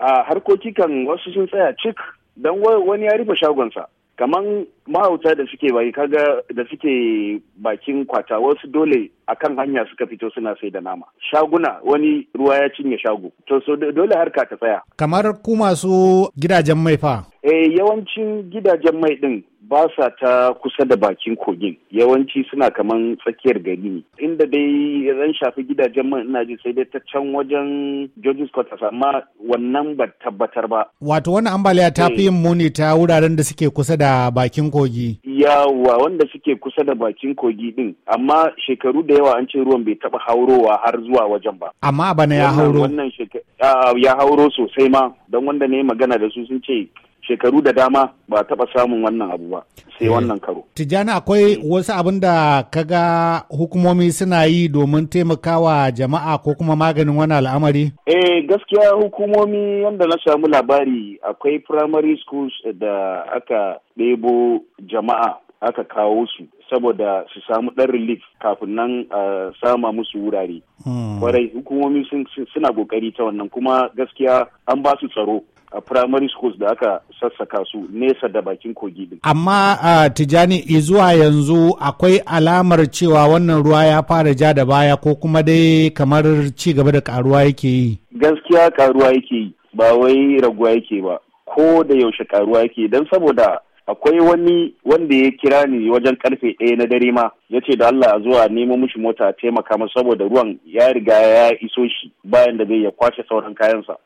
a harkoki kan wasu sun tsaya cik don wani ya rufe shagonsa kaman mahauta da suke bai kaga da suke bakin kwata wasu dole akan hanya suka fito suna sai da nama shaguna wani ruwa ya cinye shago to so dole harka ta tsaya kamar ku masu gidajen mai fa eh yawancin gidajen mai din ba sa ta kusa da bakin kogin yawanci suna kaman tsakiyar gari ne inda dai zan shafi gidajen man ina ji sai dai ta can wajen George's Quarters amma wannan ba tabbatar ba wato wannan ambaliya ta fi yin muni ta wuraren da suke kusa da bakin kogi yawa wanda suke kusa da bakin kogi din amma shekaru da yawa an ce ruwan bai taba haurowa har zuwa wajen ba amma bana ya hauro wannan ya hauro sosai ma don wanda ne magana da su sun ce shekaru da dama ba taɓa samun wannan abu ba sai wannan karo. Tijjani akwai wasu abin da kaga hukumomi suna yi domin taimakawa jama'a ko kuma maganin wani al'amari? Eh gaskiya hukumomi yadda na samu labari akwai primary schools da aka ɗebo jama'a aka kawo su saboda su samu ɗan relief kafin nan a sama musu wurare. Kwarai hukumomi suna ƙoƙari ta wannan kuma gaskiya an ba su tsaro. a primary schools da aka sassaka su nesa da bakin kogi din. Amma uh, Tijani zuwa yanzu akwai alamar cewa wannan ruwa ya fara ja da baya ko kuma dai kamar ci gaba da karuwa yake yi. Gaskiya karuwa yake yi ba wai raguwa yake ba ko da yaushe karuwa yake don saboda akwai wani wanda ya kira ni wajen karfe ɗaya na dare ma ya ce da Allah a zuwa nemo mishi mota a taimaka masa saboda ruwan ya riga ya iso shi bayan da zai ya kwashe sauran kayansa